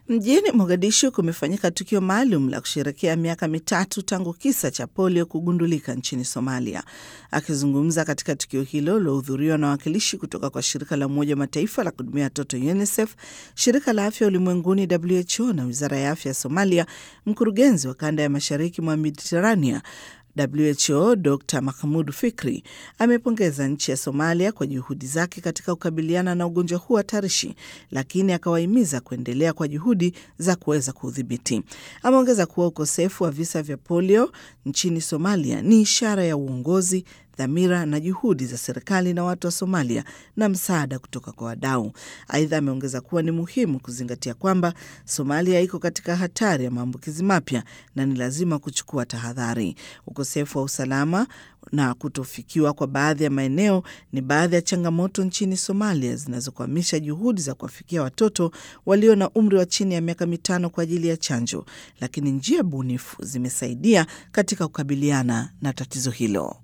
Mjini Mogadishu kumefanyika tukio maalum la kusherekea miaka mitatu tangu kisa cha polio kugundulika nchini Somalia. Akizungumza katika tukio hilo lilohudhuriwa na wawakilishi kutoka kwa shirika la Umoja wa Mataifa la kuhudumia watoto UNICEF, shirika la afya ulimwenguni WHO na wizara ya afya ya Somalia, mkurugenzi wa kanda ya mashariki mwa Mediterania WHO Dr Mahmud Fikri amepongeza nchi ya Somalia kwa juhudi zake katika kukabiliana na ugonjwa huu hatarishi, lakini akawahimiza kuendelea kwa juhudi za kuweza kuudhibiti. Ameongeza kuwa ukosefu wa visa vya polio nchini Somalia ni ishara ya uongozi dhamira na juhudi za serikali na watu wa Somalia na msaada kutoka kwa wadau. Aidha, ameongeza kuwa ni muhimu kuzingatia kwamba Somalia iko katika hatari ya maambukizi mapya na ni lazima kuchukua tahadhari. Ukosefu wa usalama na kutofikiwa kwa baadhi ya maeneo ni baadhi ya changamoto nchini Somalia zinazokwamisha juhudi za kuwafikia watoto walio na umri wa chini ya miaka mitano kwa ajili ya chanjo, lakini njia bunifu zimesaidia katika kukabiliana na tatizo hilo.